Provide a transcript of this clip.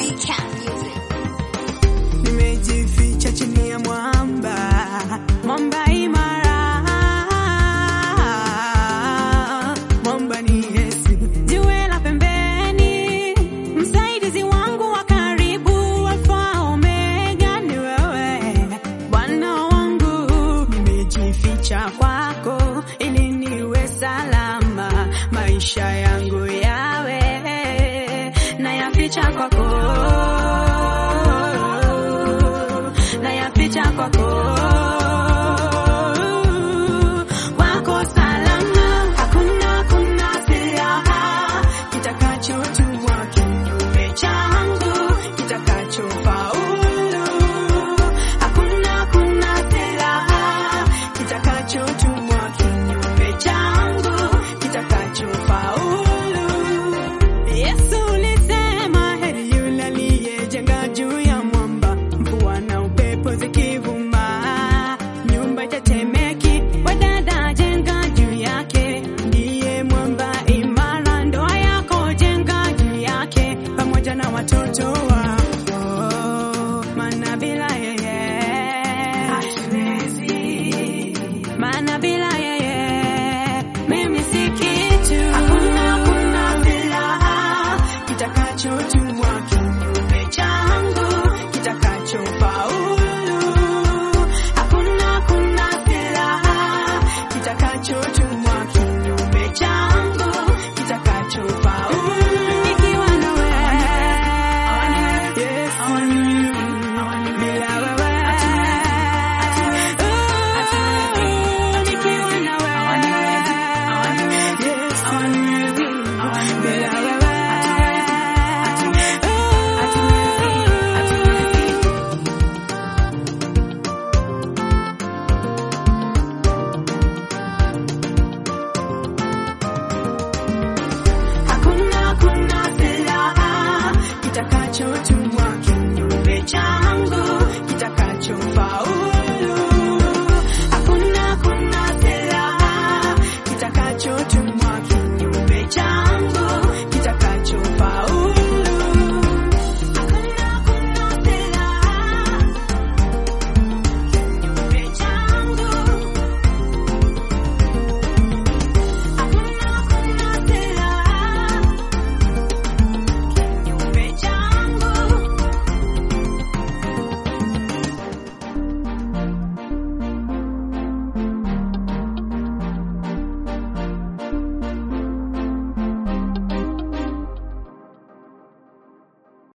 nimejificha chini ya mwamba, mwamba imara, mwamba ni Yesu, jiwe la pembeni, msaidizi wangu wa karibu, Alfa Omega ni wewe, Bwana wangu, nimejificha kwako ili niwe salama, maisha yangu yawe nayaficha kwako nayaficha kwako wako salama, hakuna hakuna silaha kitakachotumwa kinyume changu kitakachofaulu. Hakuna hakuna silaha kitakachotumwa kinyume changu kitakachofaulu. Yesu ulisema heri yule aliyejenga juu ya mwamba, mvua na upepo zikivuma, nyumba itatemeki. Wadada jenga juu yake, ndiye mwamba imara. Ndoa yako jenga juu yake, pamoja na watoto wako, maana bila yeye hatuwezi, maana bila yeye mimi si kitu. Hakuna hakuna silaha kitakachotumwa kinyume changu kitakachofaulu. Hakuna hakuna silaha kitakachotumwa